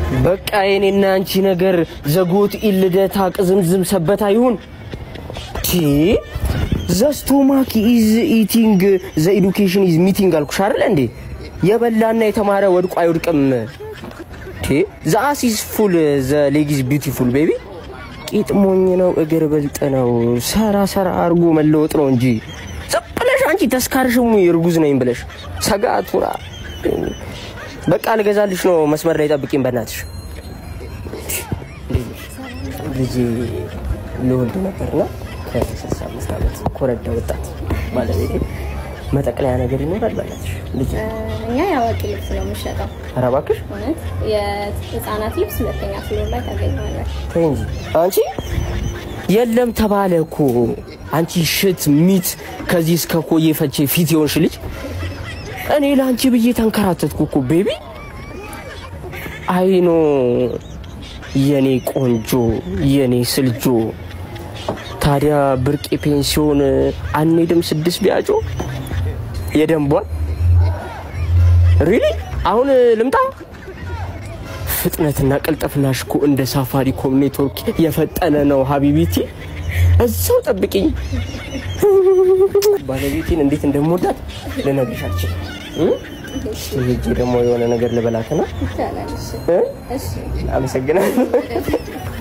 በቃ የኔና አንቺ ነገር ዘጎት ኢልደታ ቅዝምዝም ሰበታ ይሁን ቲ ዘ ስቶማክ ኢዝ ኢቲንግ ዘ ኤዱኬሽን ኢዝ ሚቲንግ አልኩሽ አይደል እንዴ? የበላና የተማረ ወድቆ አይወድቅም። ቲ ዘ አስ ኢዝ ፉል ዘ ሌግ ኢዝ ቢዩቲፉል ቤቢ። ቂጥ ሞኝ ነው እግር ብልጥ ነው። ሰራ ሰራ አርጎ መለወጥ ነው እንጂ ዝም ብለሽ አንቺ ተስካርሽሙ እርጉዝ ነኝ ብለሽ ሰጋቱራ በቃ ልገዛልሽ ነው። መስመር ላይ ጠብቂኝ በእናትሽ። ልጄ ልወልድ ነበርና ከስልሳ አምስት ዓመት ኮረዳ ወጣት ባለቤቴ መጠቅለያ ነገር ይኖራል በእናትሽ ልጄ። እኛ የአዋቂ ልብስ ነው የምንሸጠው። ኧረ እባክሽ እውነት የህፃናት ልብስ ሁለተኛ ፍሎር ላይ ታገኘዋለህ። ተይ እንጂ አንቺ የለም ተባለ እኮ አንቺ ሽት ሚት ከዚህ እስከ ኮዬ ፈቼ ፊት የሆንሽ ልጅ እኔ ለአንቺ ብዬ ተንከራተትኩ እኮ ቤቢ። አይኖ የኔ ቆንጆ የኔ ስልጆ። ታዲያ ብርቄ ፔንሲዮን አንሄድም? ስድስት ቢያጮ የደንቧን ሪሊ አሁን ልምጣ? ፍጥነትና ቅልጥፍናሽ እኮ እንደ ሳፋሪኮም ኔትወርክ የፈጠነ ነው ሀቢቢቲ። እዛው ጠብቂኝ። ባለቤቴን እንዴት እንደምወዳት ልነግርሽ አልችልም። እ? እስኪ ሄጄ ደግሞ የሆነ ነገር ልበላትና ይቻላል። እሺ እ? እሺ አመሰግናለሁ።